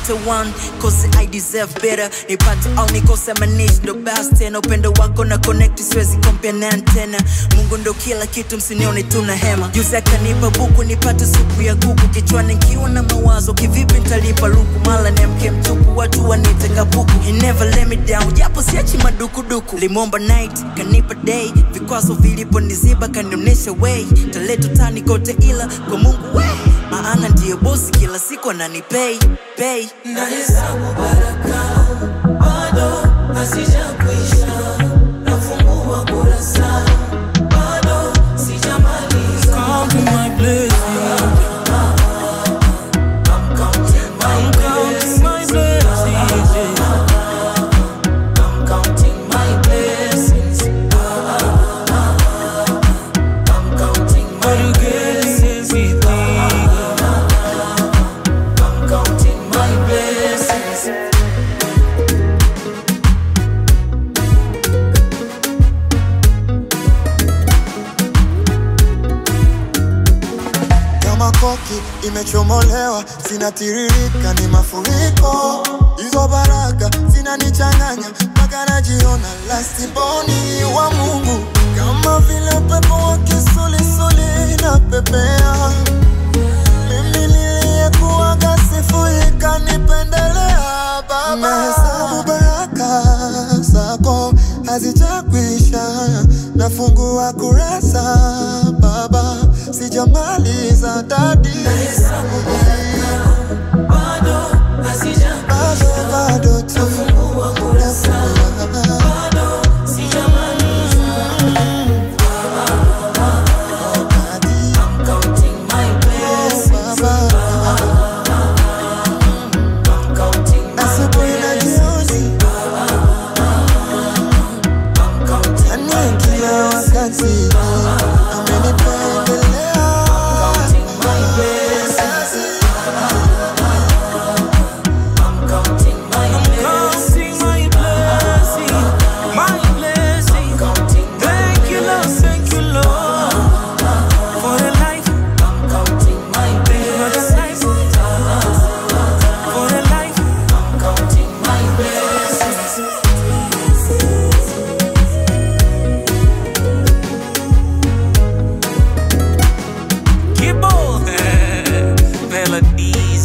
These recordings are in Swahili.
nipate one cause I deserve better nipate au nikose manage ndo best tena upendo wako na connect siwezi compare na antena Mungu ndo kila kitu msinione tuna hema juzi akanipa buku nipate supu ya kuku kichwani nikiwa na mawazo kivipi nitalipa luku mala nemke mtupu watu wanite kapuku He never let me down japo siachi madukuduku limomba night kanipa day vikwazo viliponiziba kanionyesha way taleto tani kote ila kwa Mungu we maana ndiyo bosi kila siku ananipay pay Nahesabu baraka bado hazijakwisha, nafungua kurasa bado sijamaliza. Counting my blessings, I'm counting my counting my blessings. yeah. I'm counting my blessings. I'm counting But my you get everything. I'm counting my blessings. kama koki imechomolewa, zinatiririka ni mafuriko. Hizo baraka zinanichanganya mpaka najiona lastiboni wa Mungu, kama vile upepo wa kisulisuli inapepea. Mimi niliyekuwaga sifuri kanipendelea Baba. Nahesabu baraka zako hazijakwisha, nafungua kurasa Baba, sijamaliza dadi, Bado hazijakwisha, bado bado tu fungua kurasa bado sijamaliza. dadi, I'm counting my blessings. Baba, I'm counting my asubuhi na blessings. jioni, I'm counting yani kila wakati amenipendelea. my blessings. I'm counting my blessings. Counting my blessing, my blessing. Counting my Thank you, Lord, thank you, Lord, for the life, I'm counting my for the blessings. life, for the life. I'm counting my blessings. Gibbo, melodies.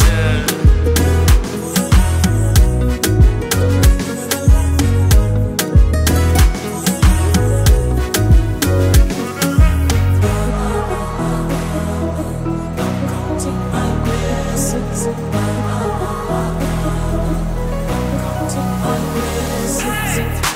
Counting my blessings. Counting my blessings.